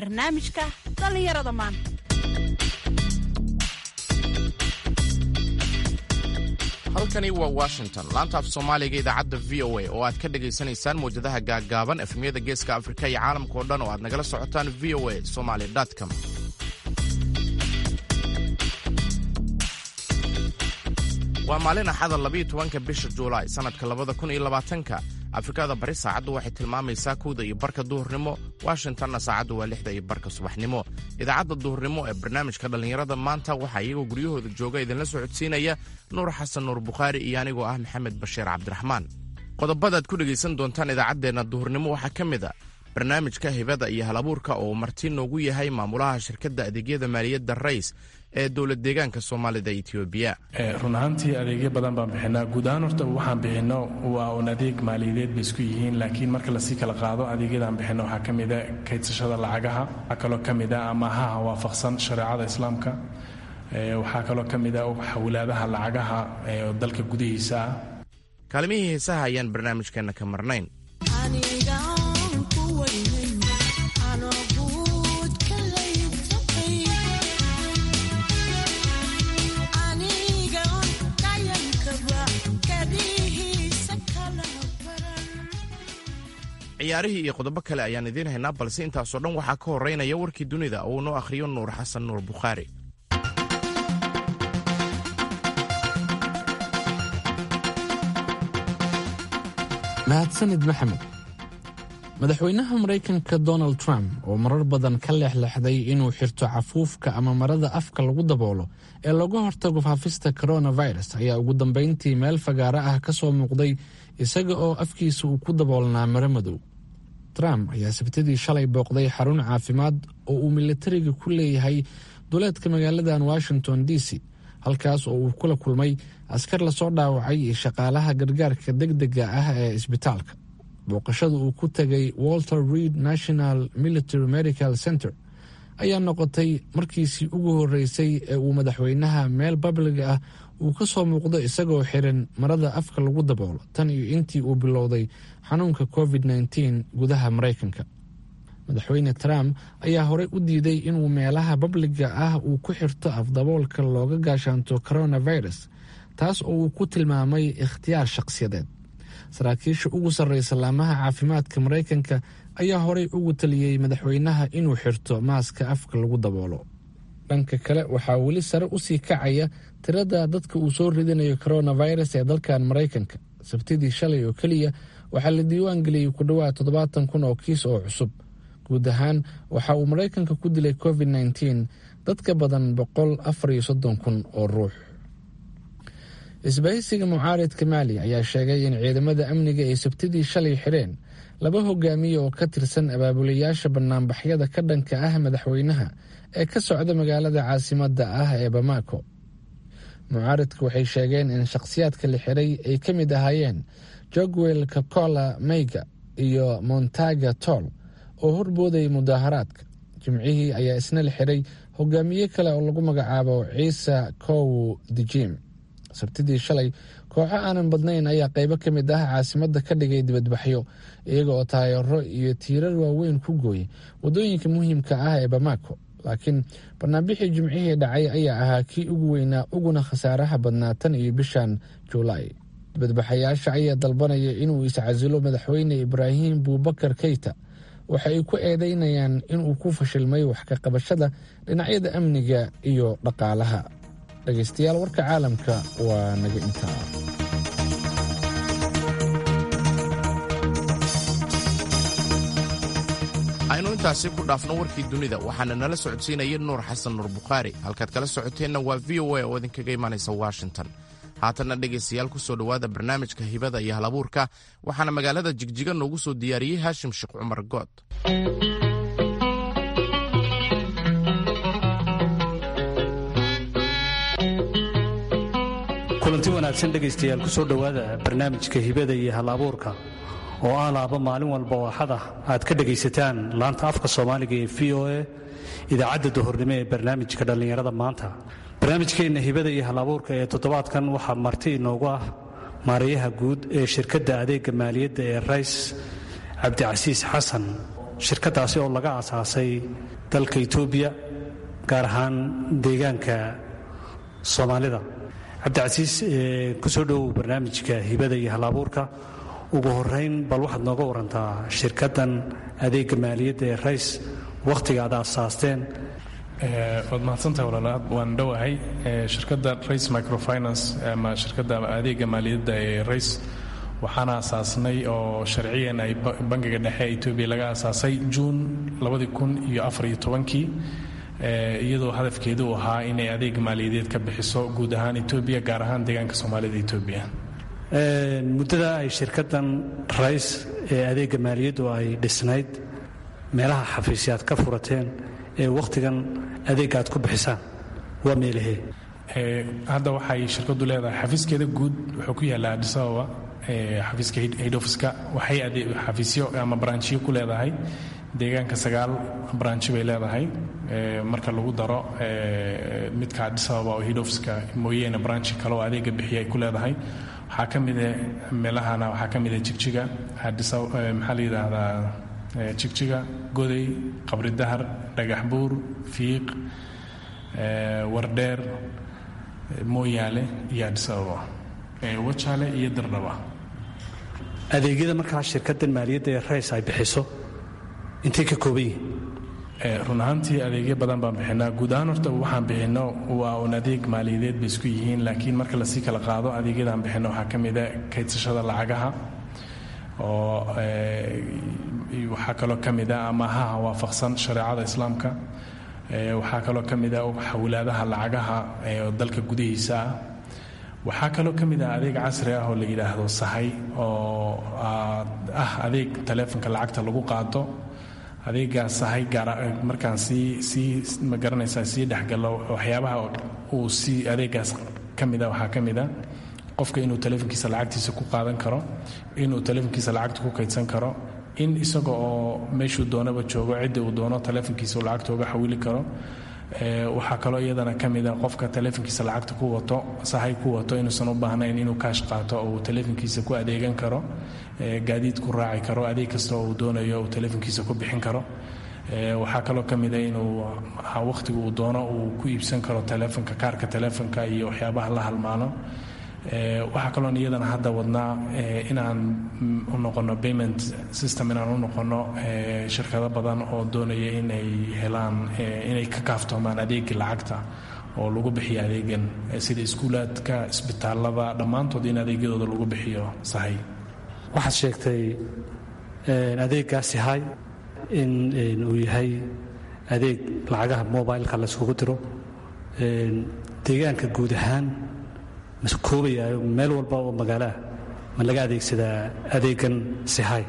barnaamijka dhallinyarada maanta halkani waa washington laanta af soomaaliga idaacadda v o a oo aad ka dhagaysanaysaan mawjadaha gaaggaaban efemyada geeska afrika iyo caalamka oo dhan oo aad nagala socotaan v o a somaly com waa maalin axada labiiyo tobanka bisha juulaay sannadka labada kun iyo labaatanka afrikada bari saacaddu waxay tilmaamaysaa kowda iyo barka duhurnimo washingtonna saacaddu waa lixda iyo barka subaxnimo idaacadda duhurnimo ee barnaamijka dhallinyarada maanta waxaa iyagoo guryahooda jooga idinla socodsiinaya nuur xasan nuur bukhaari iyo anigoo ah maxamed bashiir cabdiraxmaan qodobadaad ku dhegaysan doontaan idaacaddeenna duhurnimo waxaa ka mid a barnaamijka hibada iyo halabuurka oo marti noogu yahay maamulaha shirkadda adeegyada maaliyadda rays ee dowlad deegaanka soomaalida etoobiya run ahaantii adeegyo badan baan bixinaa guud ahaan horta waxaan bixinno waa un adeeg maaliyadeed bay isku yihiin laakiin marka lasii kala qaado adeegyadaan bixinno waxaa ka mida kaydsashada lacagaha waxaa kaloo ka mida amahaha waafaqsan shareecada islaamka waxaa kaloo ka mida xawlaadaha lacagaha dalka gudihiisa ah kaalimihii heesaha ayaan barnaamijkeenna ka marnayn ciyaarihii iyo qodobo kale ayaan idiin haynaa balse intaasoo dhan waxaa ka horeynaya warkii dunida oo uu noo akhriyo nuur xasan nuur bukhaari mahadsanid maxamed madaxweynaha maraykanka donald trump oo marar badan ka leexleexday inuu xirto cafuufka ama marada afka lagu daboolo ee looga hortago faafista coronavirus ayaa ugu dambayntii meel fagaaro ah ka soo muuqday isaga oo afkiisa uu ku daboolnaa maro madow trump ayaa sabtidii shalay booqday xarun caafimaad oo uu militariga ku leeyahay duleedka magaaladan washington d c halkaas oo uu kula kulmay askar lasoo dhaawacay iyo shaqaalaha gargaarka deg dega ah ee isbitaalka booqashada uu ku tegay walter reed national military medical center ayaa noqotay markiisii ugu horeysay ee uu madaxweynaha meel babliga ah uu ka soo muuqdo isagoo xiran marada afka lagu daboolo tan iyo intii uu bilowday xanuunka covid nteen gudaha maraykanka madaxweyne trump ayaa horey u diiday inuu meelaha babliga ah uu ku xirto afdaboolka looga gaashaanto coronavirus taas oo uu ku tilmaamay ikhtiyaar shaqsiyadeed saraakiisha ugu sarreysa laamaha caafimaadka maraykanka ayaa horey ugu taliyey madaxweynaha inuu xirto maaska afka lagu daboolo dhanka kale waxaa weli sare usii kacaya tirada dadka uu soo ridinayo coronavirus ee dalkan maraykanka sabtidii shalay oo keliya waxaa la diiwaan geliyey ku dhowaad toddobaatan kun oo kiis oo cusub guud ahaan waxa uu maraykanka ku dilay covid nteen dad ka badan boqol afar iyo soddon kun oo ruux isbahaysiga mucaaridka maali ayaa sheegay in ciidamada amniga ay sabtidii shalay xireen laba hogaamiye oo ka tirsan abaabulayaasha banaanbaxyada ka dhanka ah madaxweynaha ee ka socda magaalada caasimadda ah ee bamako mucaaridka waxay sheegeen in shakhsiyaadka la xiray ay ka mid ahaayeen jogwel kakola meyga iyo montaga toll oo horboodayay mudaaharaadka jimcihii ayaa isna la xiray hogaamiye kale oo lagu magacaabo ciise kow dijim sabtidii shalay kooxo aanan badnayn ayaa qaybo ka mid ah caasimadda ka dhigay dibadbaxyo iyaga oo taayaro iyo tiirar waaweyn ku gooyay waddooyinka muhiimka ah ee bamako laakiin banaanbixii jimcihii dhacay ayaa ahaa kii ugu weynaa uguna khasaaraha badnaa tan iyo bishan juulaay dibadbaxayaasha ayaa dalbanaya inuu iscasilo madaxweyne ibraahim buubakar keyta waxa ay ku eedeynayaan inuu ku fashilmay wax ka qabashada dhinacyada amniga iyo dhaqaalaha dhegaystayaal warka caalamka waa naga intaa aynu intaasi ku dhaafno warkii dunida waxaana nala socodsiinaya nuur xasan nuur bukhaari halkaad kala socoteenna waa v o a oo idinkaga imaanaysa washington haatanna dhegaystayaal ku soo dhowaada barnaamijka hibada iyo halabuurka waxaana magaalada jigjiga noogu soo diyaariyey haashim sheekh cumar good kulanti wanaagsan dhegaystayaal ku soo dhowaada barnaamijka hibada iyo hal-abuurka oo ah laaba maalin walba oo axad ah aad ka dhegaysataan laanta afka soomaaliga ee v o a idaacadda duhurnimo ee barnaamijka dhallinyarada maanta barnaamijkeenna hibada iyo hal-abuurka ee toddobaadkan waxaa marti inoogu ah maarayaha guud ee shirkadda adeegga maaliyadda ee rays cabdicasiis xasan shirkaddaasi oo laga aasaasay dalka etoobiya gaar ahaan deegaanka soomaalida cabdicasiis ku soo dhowow barnaamijka hibada iyo halabuurka ugu horeyn bal waxaad nooga warantaa shirkaddan adeegga maaliyadda ee rays wakhtiga aad aasaasteen waad mahadsantahay walaalaad waan dhowahay shirkadda race microfinance ama shirkadda adeegga maaliyadda ee race waxaana asaasnay oo sharciyan ay bangiga dhexe ee etoobiya laga asaasay juun labadii kun iyo afar iyo tobankii iyadoo hadafkeedu uu ahaa inay adeeg maaliyadeed ka bixiso guud ahaan etoobiya gaar ahaan deegaanka soomaalida etoobiya muddada ay shirkaddan rays ee adeegga maaliyaddu ay dhisnayd meelaha xafiisyaad ka furateen ee wakhtigan adeegga aad ku bixisaan waa meelahee hadda waxay shirkaddu leedahay xafiiskeeda guud wuxuu ku yaallaa addis ababa xafiiska hidhofiska waxay xafiisyo ama branchiyo ku leedahay deegaanka sagaal branchi bay leedahay marka lagu daro midka addis ababa oo hidhofiska mooyeene branchi kale oo adeega bixiya ay ku leedahay waxaa ka mida meelahana waxaa ka mida jigjiga addis maxaa la yidhaahdaa jigjiga goday qabri dahar dhagax buur fiiq wardheer mooyaale iyo addis ababa wajaale iyo dardhaba adeegyada markaa shirkaddan maaliyadda ee rays ay bixiso intay ka kooban yihiin run ahaantii adeegyo badan baan bixinaa guud ahaan horta waxaan bixinno waa un adeeg maaliyadeed bay isku yihiin laakiin marka lasii kala qaado adeegyadaan bixinno waxaa ka mida kaydsashada lacagaha oo waxaa kaloo ka mida amahaha waafaqsan shareecada islaamka waxaa kaloo ka mida xawilaadaha lacagaha dalka gudihiisa ah waxaa kaloo ka mid ah adeeg casri ah oo la yidhaahdo sahay oo ah adeeg taleefonka lacagta lagu qaado adeegaas sahay markaan sii sii ma garanaysaa sii dhexgalo waxyaabaha uu si adeegaas ka mida waxaa ka mid a qofka inuu taleefonkiisa lacagtiisa ku qaadan karo inuu taleefonkiisa lacagta ku kaydsan karo in isaga oo meeshuu doonaba joogo cidda uu doono taleefonkiisa uu lacagta uga xawili karo waxaa kaloo iyadana ka mida qofka taleefonkiisa lacagta ku wato sahay ku wato inuusan u baahnayn inuu kaash qaato oo uu taleefonkiisa ku adeegan karo gaadiid ku raaci karo adeeg kasta oo uu doonayo uu taleefonkiisa ku bixin karo waxaa kaloo ka mida inuu wakhtiga uu doono uu ku iibsan karo taleefonka kaarka taleefonka iyo waxyaabaha la halmaano waxaa kaloon iyadana hadda wadnaa inaan u noqono payment system inaan u noqono shirkado badan oo doonaya inay helaan inay ka kaaftoomaan adeegii lacagta oo lagu bixiyo adeegan sida iskuulaadka isbitaalada dhammaantood in adeegyadooda lagu bixiyo sahay waxaad sheegtay adeeggaasi hay in uu yahay adeeg lacagaha mobileka layskugu diro deegaanka guud ahaan mase koobayayo meel walba oo magaaloah ma laga adeegsadaa adeegan sihay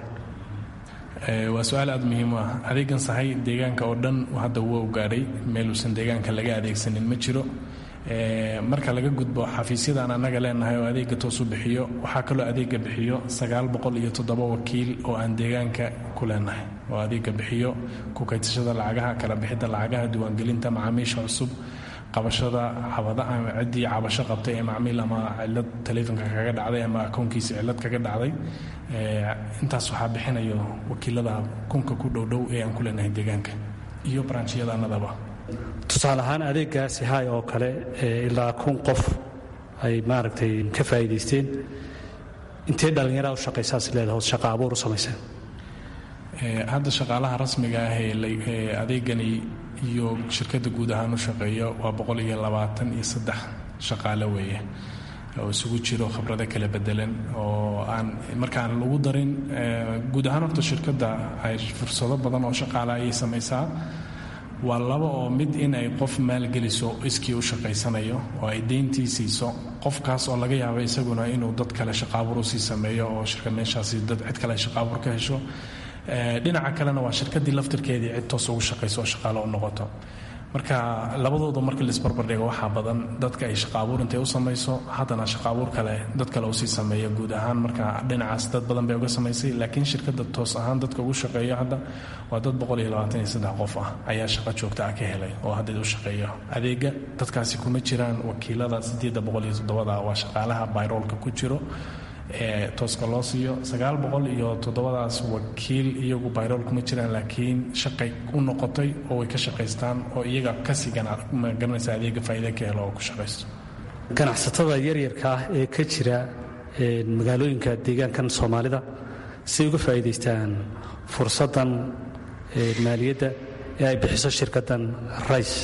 waa su-aal aad muhiim u ah adeegan sahay deegaanka oo dhan hadda waa u gaadhay meeluusan deegaanka laga adeegsanin ma jiro marka laga gudbo xafiisyadan annaga leenahay oo adeega toosu bixiyo waxaa kaloo adeega bixiyo sagaal boqol iyo toddoba wakiil oo aan deegaanka ku leenahay oo adeega bixiyo ku kaydsashada lacagaha kala bixidda lacagaha diiwaangelinta macaamiisha cusub qabashada ciddii cabasho qabtay ee macmiil ama cilad taleefonka kaga dhacday ama akoonkiisa cilad kaga dhacday intaas waxaa bixinayo wakiilada kunka ku dhowdhow ee aan ku leenahay deegaanka iyo baranjiyadaanadaba tusaale ahaan adeeggaasi hay oo kale ilaa kun qof ay maaragtay ka faa'iidaysteen intee dhallinyaraa u shaqaysaas leedahay ood shaqa abuur u samayseen hadda shaqaalaha rasmiga ah ee adeegani iyo shirkadda guud ahaan u shaqeeyo waa boqol iyo labaatan iyo saddex shaqaale weeye oo isugu jiro khibrado kala bedelan oo aan markaan lagu darin guud ahaan horta shirkadda ay fursado badan oo shaqaale ayay samaysaa waa laba oo mid in ay qof maalgeliso iskii u shaqaysanayo oo ay deyntii siiso qofkaas oo laga yaabo isaguna inuu dad kale shaqaabuur usii sameeyo oo shirka meeshaasi dad cid kale shaqaabuur ka hesho dhinaca kalena waa shirkadii laftirkeedii cid toos ugu shaqayso oo shaqaale u noqoto marka labadooda marka laisbarbardhigo waxaa badan dadka ay shaqaabuur intay u samayso haddana shaqaabuur kale dad kale usii sameeya guud ahaan marka dhinacaas dad badan bay uga samaysay laakiin shirkadda toos ahaan dadka ugu shaqeeyo hadda waa dad qof ah ayaa shaqo joogta ah ka helay oo hadda u shaqeeyo adeega dadkaasi kuma jiraan wakiilada waa shaqaalaha bayroolka ku jiro tooska loo siiyo sagaal boqol iyo toddobadaas wakiil iyagu bayrool kuma jiraan laakiin shaqay u noqotay oo way ka shaqaystaan oo iyaga kasii magaranaysa adeega faa'iida ka helo oo ku shaqaysto ganacsatada yaryarka ah ee ka jira magaalooyinka deegaankan soomaalida siay uga faa'iidaystaan fursaddan maaliyadda ee ay bixiso shirkaddan rice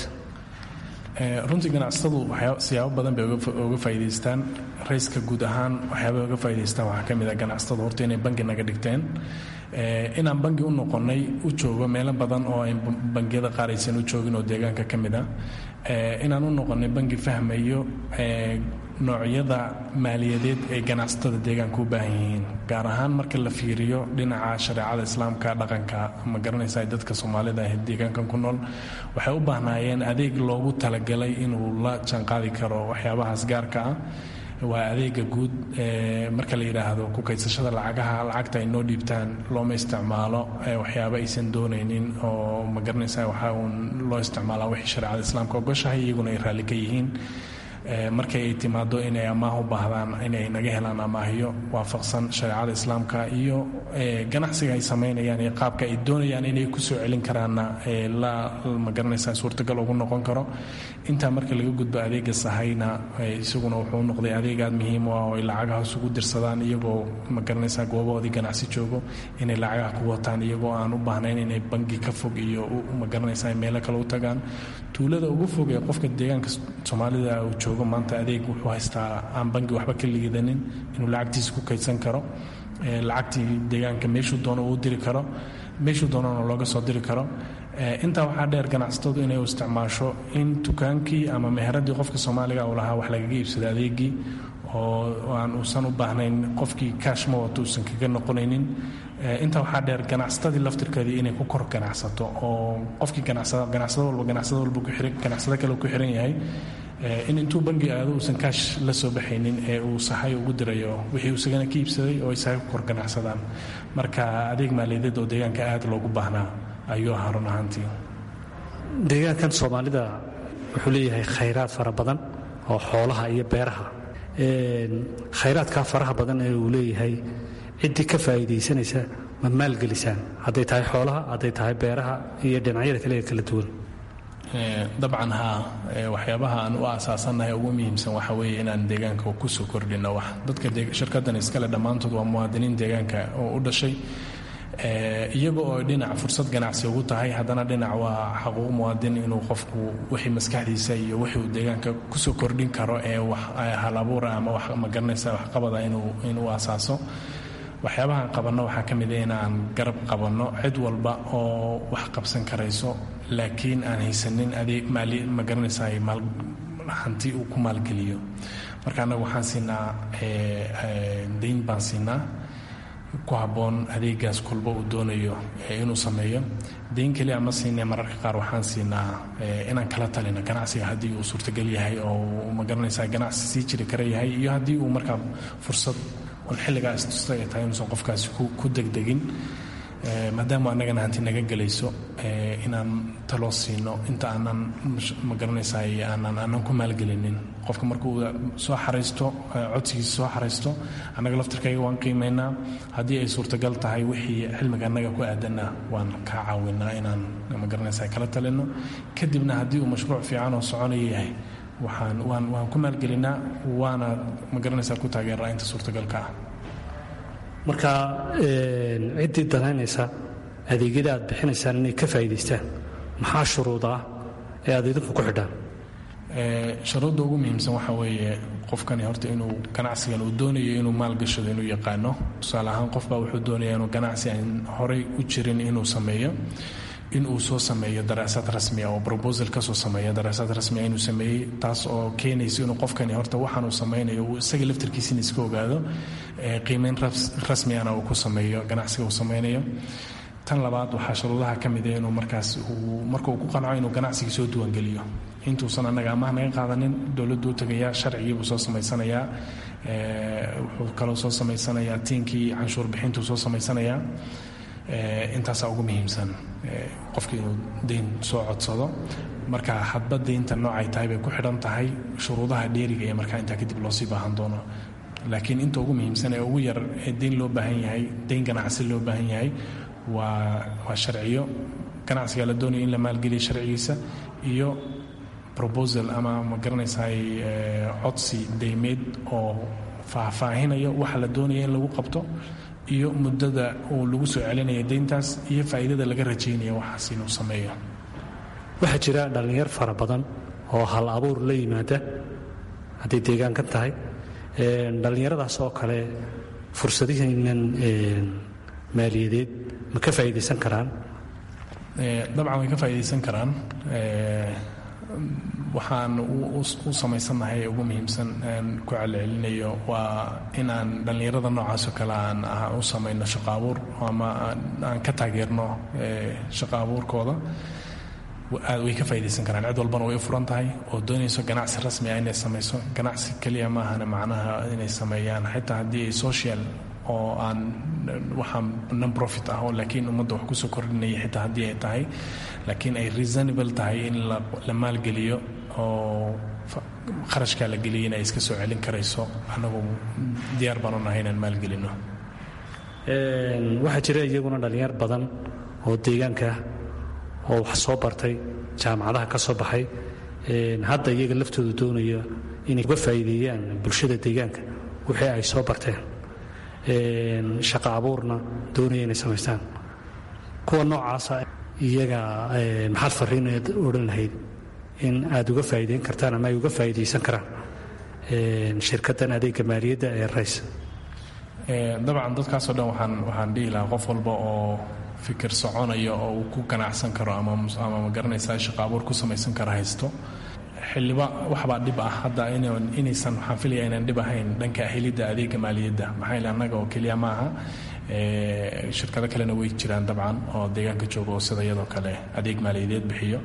runtii ganacsatadu siyaabo badan bay uga faa'iidaystaan rayska guud ahaan waxyaabay uga faa'idaystaan waxaa ka mid a ganacsatadu horta inay bangi naga dhigteen inaan bangi u noqonnay u joogo meelo badan oo ay bangiyada qaar aysan u joogin oo deegaanka ka mid ah inaan u noqonnay bangi fahmayo noocyada maaliyadeed ay ganacsatada deegaanka u baahan yihiin gaar ahaan marka la fiiriyo dhinaca shareecada islaamka dhaqanka ma garanaysa dadka soomaalida ah deegaankan ku nool waxay u baahnaayeen adeeg loogu talagalay inuu la jaanqaadi karo waxyaabahaas gaarka ah waa adeega guud marka la yidhaahdo ku kaysashada lacagaha lacagta ay noo dhiibtaan looma isticmaalo waxyaaba aysan doonaynin oo ma garanaysa waxaa uun loo isticmaalaa wixii shareecada islaamka ogoshahay iyaguna ay raalli ka yihiin markay ay timaado inay amaah u baahdaan inay naga helaan amaahyo waafaqsan shareecada islaamka iyo ganacsiga ay samaynayaan iyo qaabka ay doonayaan inay ku soo celin karaanna la magaranaysa suurtagal ugu noqon karo intaa marka laga gudbo adeega sahayna isaguna wuxuu noqday adeeg aad muhiim u ah oo ay lacagaha isugu dirsadaan iyagoo magaranaysa goobahoodii ganacsi joogo inay lacagaha ku wataan iyagoo aan u baahnayn inay bangi ka fog iyo magaranaysa meelo kale u tagaan tuulada ugu fog ee qofka deegaanka soomaalida uu joogo maanta adeeg wuxuu haystaa aan bangi waxba ka liidanin inuu lacagtiisa ku kaydsan karo lacagtii deegaanka meeshuu doono uu diri karo meeshuu doonana looga soo diri karo intaa waxaa dheer ganacsatadu inay u isticmaasho in dukaankii ama meheradii qofka soomaaliga uu lahaa wax lagaga iibsada adeegii oo aan uusan u baahnayn qofkii kaash ma wato uusan kaga noqonaynin intaa waxaa dheer ganacsatadii laftirkeedii inay ku kor ganacsato oo qofkii ganacsado walba ganacsado walba ganacsado kale ku xiran yahay in intuu bangi aado uusan kaash la soo baxaynin ee uu sahay ugu dirayo wixii uu isagana ka iibsaday oo ay sahay ku kor ganacsadaan marka adeeg maaliyadeed oo deegaanka aad loogu baahnaa ayuu ahaa run ahaantii deegaankan soomaalida wuxuu leeyahay khayraad fara badan oo xoolaha iyo beeraha khayraadkaa faraha badan ee uu leeyahay ciddii ka faa'iidaysanaysa ma maalgelisaan hadday tahay xoolaha hadday tahay beeraha iyo dhinacyada kale ee kala duwan dabcan haa waxyaabaha aan u aasaasannahay ugu muhiimsan waxa weeye inaan deegaanka kusoo kordhino wax dadka shirkaddan iskale dhammaantood waa muwaadiniin deegaanka oo u dhashay iyaga oo dhinac fursad ganacsi ugu tahay haddana dhinac waa xaquuq muwaadin inuu qofku wixii maskaxdiisa iyo wixii uu deegaanka kusoo kordhin karo ee wax halabuura ama wax magaranaysa waxqabada inuu asaaso waxyaabahaan qabanno waxaa ka mid a inaan garab qabanno cid walba oo wax qabsan karayso laakiin aan haysanin adeeg maali ma garanaysaa hanti uu ku maalgeliyo marka annaga waxaan siinaa dayn baan siinaa ku habboon adeegaas kolba uu doonayo inuu sameeyo dayn keliya ma siinay mararka qaar waxaan siinaa inaan kala talino ganacsiga haddii uu suurtagal yahay oo ma garanaysaa ganacsi sii jiri kara yahay iyo haddii uu markaa fursad un xilligaa istusta ay tahay inuusan qofkaasi ku degdegin maadaama annagana hanti naga gelayso inaan taloo siino inta aanan ma garanaysaa aanan aanan ku maalgelinin qofka markuu soo xaraysto codsigiisa soo xaraysto annaga laftirkayga waan qiimaynaa haddii ay suurtagal tahay wixii cilmiga annaga ku aadanna waan kaa caawinaa inaan ma garanaysaa kala talino kadibna haddii uu mashruuc fiican oo soconaya yahay waxaan waan waan ku maalgelinaa waana ma garanaysaa ku taageeraa inta suurtagalka ah marka ciddii danaynaysa adeegyada aad bixinaysaan inay ka faa'iidaystaan maxaa shuruuda ah ee aad idinku ku xidhaan shuruudda ugu muhiimsan waxaa weeye qofkani horta inuu ganacsigan uu doonayo inuu maalgashado inuu yaqaano tusaale ahaan qofbaa wuxuu doonaya inuu ganacsi aan horay u jirin inuu sameeyo in uu soo sameeyo daraasaad rasmia oo robosal kasoo sameeya daraasaad rasmia inuu sameeyey taas oo keenaysa inuu qofkani horta waxaan uu samaynayo uu isaga laftarkiisina iska ogaado qiimeyn rasmiana uu ku sameeyo ganacsiga uu samaynayo tan labaad waxaa shuruudaha ka mid inuu markaas marka uu ku qanco inuu ganacsigii soo diiwaangeliyo intuusan annaga amaah naga qaadanin dowladdu u tagayaa sharcigiibuu soo samaysanayaa wuxuu kaloo soo samaysanayaa tiinkii canshuur bixintuu soo samaysanayaa intaasaa ugu muhiimsan qofki inuu dayn soo codsado marka hadba daynta noocay tahay bay ku xidhan tahay shuruudaha dheeriga ee markaa intaa kadib loosii baahan doono laakiin inta ugu muhiimsan ee ugu yar ee deyn loo baahan yahay deyn ganacsi loo baahan yahay waa waa sharciyo ganacsiga la doonaya in la maalgeliya sharcigiisa iyo proposal ama ma garanaysaay codsi deymeed oo faahfaahinayo waxa la doonaya in lagu qabto iyo muddada uu lagu soo celinaya deyntaas iyo faa'iidada laga rajaynaya waxaas inuu sameeyo waxaa jira dhallinyar fara badan oo hal abuur la yimaada hadday deegaankan tahay dhallinyaradaas oo kale fursadihiinan maaliyadeed ma ka faa'iidaysan karaan dabcan way ka faa'iidaysan karaan waxaan u samaysannahay ugu muhiimsan ku celcelinayo waa inaan dhallinyarada noocaasoo kale aan u samayno shaqo abuur ama aan ka taageerno shaqo abuurkooda aad way ka faa'iidaysan karaan cid walbana way u furan tahay oo doonayso ganacsi rasmi ah inay samayso ganacsi keliya maahana macnaha inay sameeyaan xitaa haddii ay social oo aan waxaa non profit ah oo laakiin ummadda wax kusoo kordhinaya xitaa haddii ay tahay laakiin ay reasonable tahay in la maalgeliyo oo kharashkaa la geliyay in ay iska soo celin karayso annagu diyaar baan u nahay inaan maalgelino waxaa jira iyaguna dhallinyar badan oo deegaanka oo wax soo bartay jaamacadaha ka soo baxay hadda iyaga laftooda doonaya inay uga faa'iideeyaan bulshada deegaanka wixii ay soo barteen shaqa abuurna doonaya inay samaystaan kuwa noocaasa iyaga maxaad fariinaad odhan lahayd in aad uga faa'iideyn kartaan ama ay uga faa'iidaysan karaan shirkaddan adeegga maaliyadda ee rays dabcan dadkaasoo dhan waxaan waxaan dhihi lahaa qof walba oo fikir soconaya oo uu ku ganacsan karo ama ama ma garanaysaa shaqa abuur ku samaysan karo haysto xildhiba waxbaa dhib ah hadda inaysan waxaan filaya inaan dhib ahayn dhanka helidda adeega maaliyadda maxaa yeele annaga oo keliya ma aha shirkado kalena way jiraan dabcan oo deegaanka jooga oo sida iyadoo kale adeeg maaliyadeed bixiyo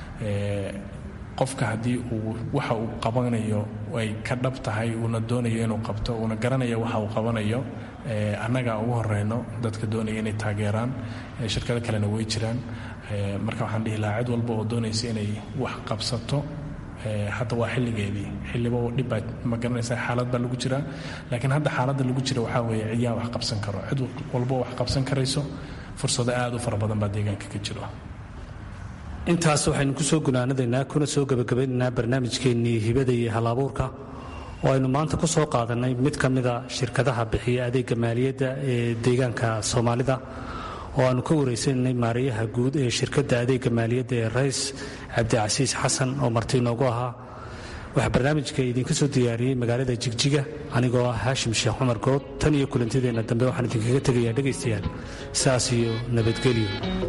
qofka haddii uu waxa uu qabanayo ay ka dhab tahay uuna doonayo inuu qabto uuna garanayo waxa uu qabanayo annaga ugu horeyno dadka doonaya inay taageeraan shirkado kalena way jiraan marka waxaan dhihi lahaa cid walba oo doonaysa inay wax qabsato hadda waa xilligeedii xilliba dhibbaad ma garanaysaa xaalad baa lagu jiraa laakiin hadda xaaladda lagu jira waxaa weeye cidyaa wax qabsan karo cid walbo wax qabsan karayso fursado aad u fara badan baa deegaanka ka jiro intaas waxaynu ku soo gunaanadaynaa kuna soo gebagabaynaynaa barnaamijkeennii hibada iyo halabuurka oo aynu maanta ku soo qaadannay mid ka mida shirkadaha bixiya adeegga maaliyadda ee deegaanka soomaalida oo aanu ka waraysanay maarayaha guud ee shirkadda adeegga maaliyadda ee rays cabdicasiis xasan oo marti inoogu ahaa waxaa barnaamijka idinka soo diyaariyey magaalada jigjiga anigoo ah haashim sheekh cumar good tan iyo kulantideenna dambe waxaan idinkaga tegayaa dhegaystayaal saas iyo nabadgelyo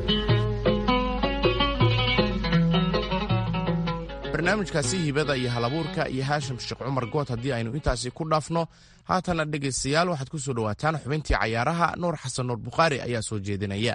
barnaamijkaasi hibada iyo halabuurka iyo haashim sheekh cumar good haddii aynu intaasi ku dhaafno haatana dhegaystayaal waxaad ku soo dhowaataan xubintii cayaaraha nuur xasan nuur bukhaari ayaa soo jeedinaya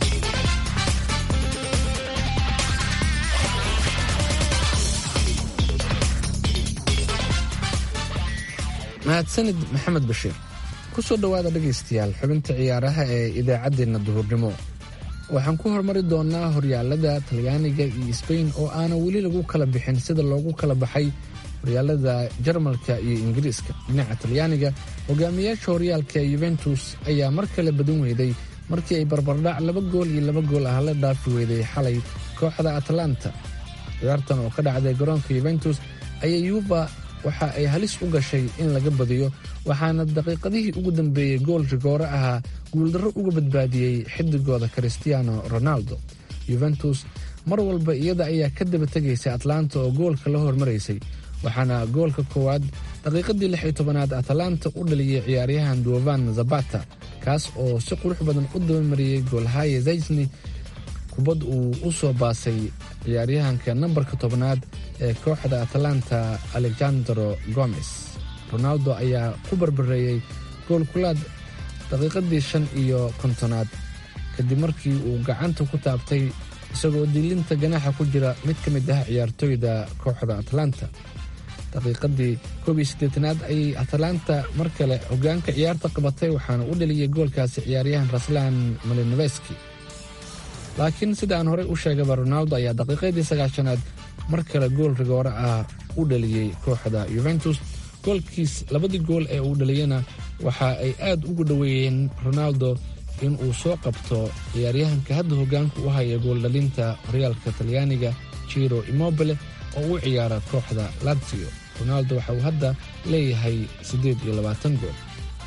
mahadsanid maxamed bashiir ku soo dhowaada dhegaystayaal xubinta ciyaaraha ee idaacaddeenna duhurnimo waxaan ku hormari doonnaa horyaalada talyaaniga iyo sbain oo aanan weli lagu kala bixin sida loogu kala baxay horyaalada jarmalka iyo ingiriiska dhinaca talyaaniga hogaamiyaasha horyaalka yuventus ayaa mar kale badan weyday markii ay barbardhac laba gool iyo laba gool ah la dhaafi weyday xalay kooxda atlanta ciyaartan oo ka dhacday garoonka yuventus ayaa yuuba waxa ay halis u gashay in laga badiyo waxaana daqiiqadihii ugu dambeeyey gool rigoore ahaa guuldarro uga badbaadiyey xidigooda christiano ronaldo yuventus mar walba iyada ayaa ka daba tegaysay atlanta oo goolka la hormaraysay waxaana goolka koowaad daqiiqadii lix iyo tobanaad atlanta u dhaliyey ciyaaryahan duovan zabata kaas oo si qurux badan u dabamariyey goolhaye zaysni kubad uu u soo baasay ciyaaryahanka nambarka tobnaad ee kooxda atlanta alexandro gomez ronaldo ayaa ku barbareeyey goolkulaad daqiiqadii shan iyo kontonaad kadib markii uu gacanta ku taabtay isagoo diilinta ganaaxa ku jira mid ka mid ah ciyaartooyda kooxda atlanta daqiiqadii koob iyo siddeetanaad ayay atlanta mar kale hogaanka ciyaarta qabatay waxaana u dhaliyey goolkaasi ciyaaryahan raslan malinoveski laakiin sida aan horey u sheegaba ronaldo ayaa daqiiqadii sagaashanaad mar kale gool rigoore ah u dhaliyey kooxda yuventus goolkiis labadii gool ee uu dhaliyana waxa ay aad ugu dhoweeyeen ronaldo in uu soo qabto ciyaaryahanka hadda hogaanka u haya gooldhalinta horyaalka talyaaniga jiro immobile oo u ciyaara kooxda lazio ronaldo waxa uu hadda leeyahay siddeed iyo labaatan gool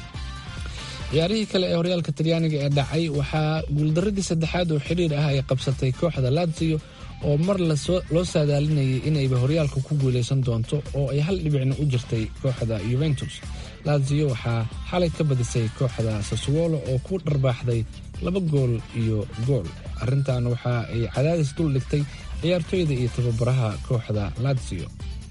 ciyaarihii kale ee horyaalka talyaaniga ee dhacay waxaa guuldaradii saddexaad oo xidhiir ah ay qabsatay kooxda lazio oo mar loo saadaalinayay inayba horyaalka ku guulaysan doonto oo ay hal dhibicna u jirtay kooxda yuventus lazio waxaa xalay ka badisay kooxda saswolo oo ku dharbaaxday laba gool iyo gool arrintan waxa ay cadaadis dul dhigtay ciyaartooyda iyo tababaraha kooxda lazio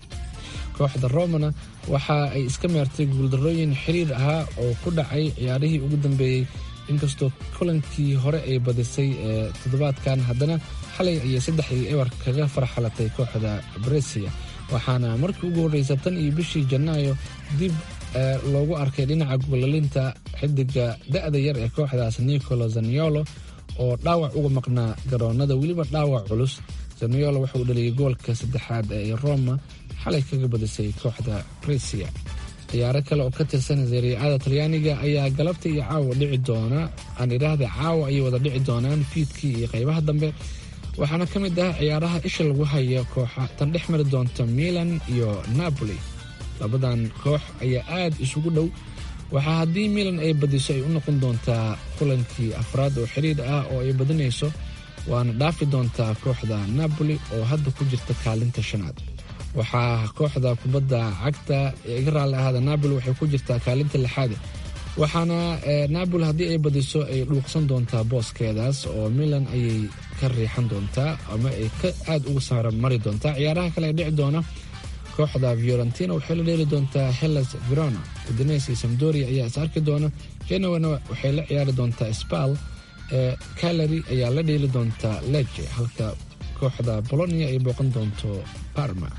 kooxda romana waxa ay iska meertay guuldarooyin xiriir ahaa oo ku dhacay ciyaarihii ugu dambeeyey inkastoo kulankii hore ay badisay ee toddobaadkan haddana xalay ayay saddexdii eber kaga farxalatay kooxda bresia waxaana markii ugu horreysa tan iyo bishii janaayo dib loogu arkay dhinaca goolalinta xidiga da'da yar ee kooxdaas nicolo zaniolo oo dhaawac uga maqnaa garoonnada weliba dhaawac culus zaniolo wuxuu dhaliyay goolka saddexaad ee roma xalay kaga badisay kooxda bresia ciyaaro kale oo ka tirsan sariicada talyaaniga ayaa galabta iyo caawa dhici doona aan idhaahda caawa ayay wada dhici doonaan fiidkii iyo qaybaha dambe waxaana ka mid ah ciyaaraha isha lagu haya kooxa tan dhex mari doonta milan iyo napoli labadan koox ayaa aad isugu dhow waxaa haddii milan ay badiso ay u noqon doontaa kulankii afraad oo xiriir ah oo ay badinayso waana dhaafi doontaa kooxda napoli oo hadda ku jirta kaalinta shanaad waxaa kooxda kubadda cagta ee iga raalli ahaada napoli waxay ku jirtaa kaalinta lixaade waxaana napoli haddii ay badiso ay dhuuqsan doontaa booskeedaas oo milan ayay ka riixan doontaa ama ay ka aad uga saara mari doontaa ciyaaraha kale ee dhici doona kooxda fiorentina waxay la dheeli doontaa hellas verona udines iyo samdoria ayaa is arki doona genowana waxay la ciyaari doontaa spal ee calary ayaa la dheeli doontaa leje halka kooxda bolonia ay booqan doonto parma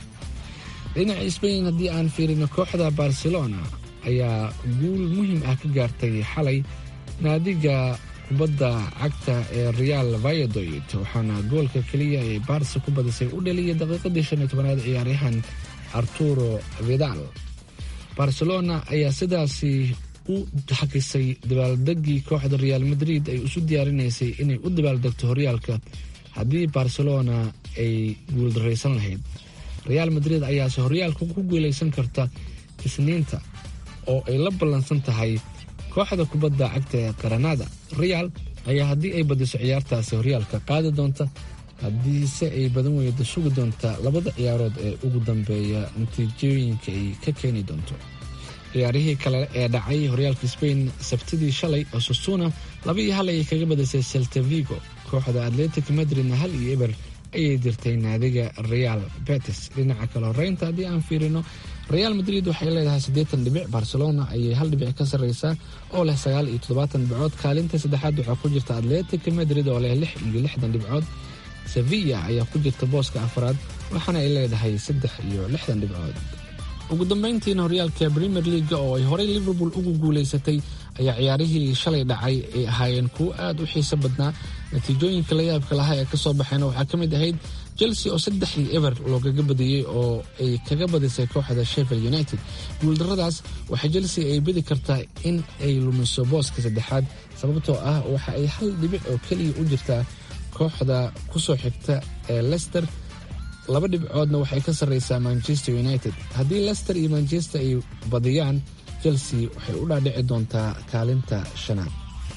dhinaca sbain haddii aan fiirino kooxda barcelona ayaa guul muhiim ah ka gaartay xalay naadiga kubadda cagta ee real vayadoid waxaana goolka keliya ee barsa ku badisay u dhaliyay daqiiqadii shan iyo tobanaad ciyaaryahan arturo vidal barcelona ayaa sidaasi u xakisay dabaaldegii kooxda real madrid ay isu diyaarinaysay inay u dabaaldegto horyaalka haddii barcelona ay guuldaraysan lahayd real madrid ayaase horyaalka ku guulaysan karta isniinta oo ay la ballansan tahay kooxda kubadda cagta ee qaranada real ayaa haddii ay badiso ciyaartaasi horyaalka qaadi doonta haddiise ay badan weyda sugi doonta labada ciyaarood ee ugu dambeeya natiijooyinka ay ka keeni doonto ciyaarihii kale ee dhacay horyaalka sbain sabtidii shalay osasuna laba iyo hal ayay kaga badisay selta vigo kooxda atletic madridna hal iyo eber ayay dirtay naadiga real betis dhinaca kale horeynta haddii aan fiirino real madrid waxay leedahay siddeetan dhibic barcelona ayay hal dhibic ka sarreysaa oo leh sagaal iyo toddobaatan dhibcood kaalinta saddexaad waxaa ku jirta atletic madrid oo leh lix iyo lixdan dhibcood sevilla ayaa ku jirta booska afraad waxaana ay leedahay saddex iyo lixdan dhibcood ugu dambeyntiina horyaalka premier leaga oo ay horey liverpool ugu guulaysatay ayaa ciyaarihii shalay dhacay ay ahaayeen kuwo aad u xiiso badnaa natiijooyinka la yaabka lahaa ee kasoo baxeena waxaa ka mid ahayd chelsea oo saddexdii eber loogaga badiyey oo ay kaga badisay kooxda sheffield united guuldaradaas waxaa chelsea ay bedi kartaa in ay lumiso booska saddexaad sababtoo ah waxa ay hal dhibic oo keliya u jirtaa kooxda kusoo xigta ee lester laba dhibcoodna waxay ka sarreysaa manchester united haddii lester iyo manchester ay badiyaan chelsea waxay u dhaadhici doontaa kaalinta shanaad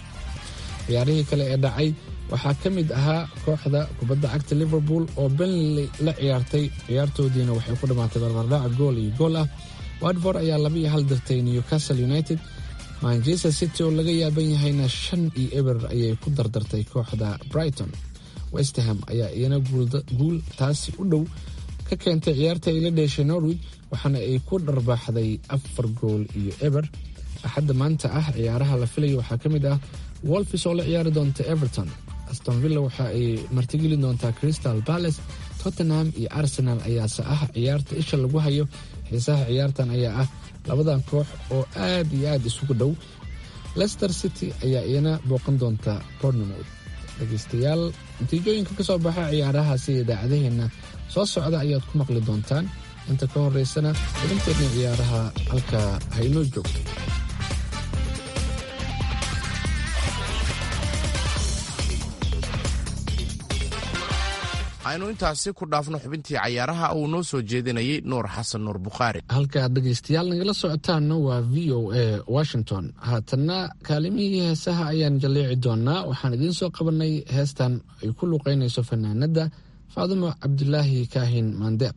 ciyaarihii kale ee dhacay waxaa ka mid ahaa kooxda kubadda cagta liverpool oo benley la ciyaartay ciyaartoodiina waxay ku dhammaatay barbardhaca gool iyo gool ah watford ayaa laba iyo hal dirtay newcastle united manchester city oo laga yaaban yahayna shan iyo eber ayay ku dardartay kooxda brighton westerham ayaa iyana guul taasi u dhow ka keentay ciyaarta ay la dheeshay norwich waxaana ay ku dharbaaxday afar gool iyo eber axadda maanta ah ciyaaraha la filayo waxaa ka mid ah wolfis oo la ciyaari doonta everton astonvilla waxa ay martigeli doontaa crystal palace tottenham iyo arsenal ayaase ah ciyaarta isha lagu hayo xiisaha ciyaartan ayaa ah labadan koox oo aad iyo aad isugu dhow lester city ayaa iyana booqan doonta bornemouth dhegeystayaal natiijooyinka ka soo baxa ciyaarahaasi idaacadaheenna soo socda ayaad ku maqli doontaan inta ka horeysana xubinteedna ciyaaraha halka haynoo joogto aynu intaasi ku dhaafno xubintii cayaaraha uu noo soo jeedinayay nuur xasan nuur bukhaari halka aad dhegaystayaal nagala socotaanna waa v o a washington haatanna kaalimihii heesaha ayaan jalleeci doonaa waxaan idiin soo qabanay heestan ay ku luuqaynayso fanaanadda faadimo cabdulaahi kaahin maandeeq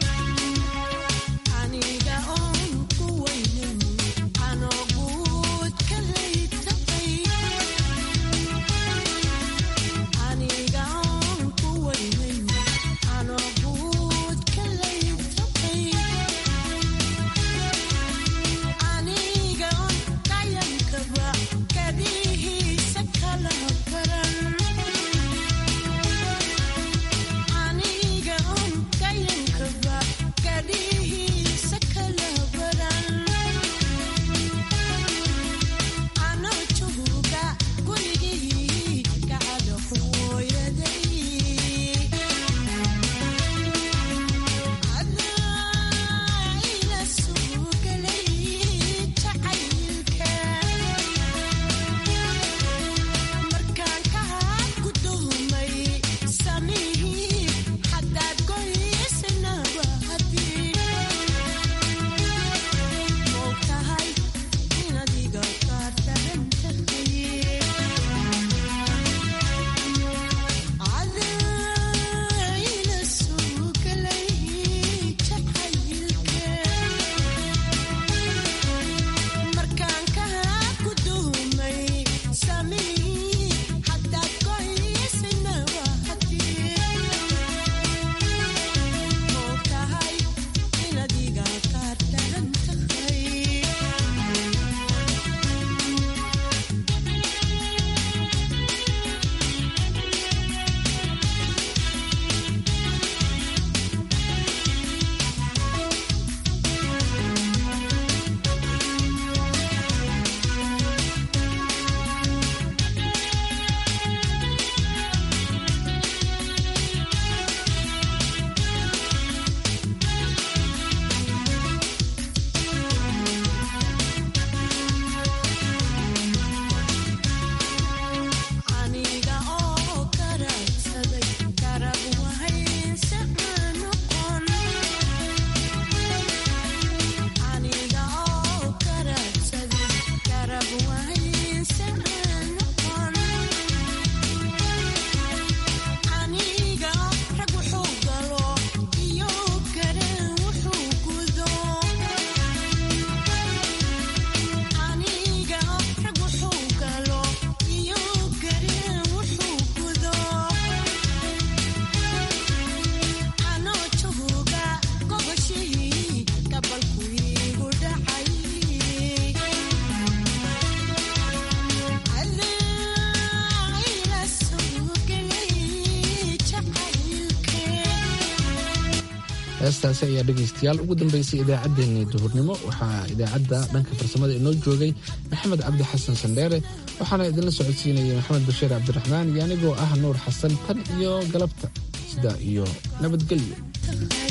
heestaasi ayaa dhegaystayaal ugu dambeysay idaacaddeenii duhurnimo waxaa idaacadda dhanka farsamada inoo joogay maxamed cabdi xasan sandheere waxaana idinla socodsiinayay maxamed bashiir cabdiraxmaan iyo anigoo ah nuur xasan tan iyo galabta sidaa iyo nabadgelyo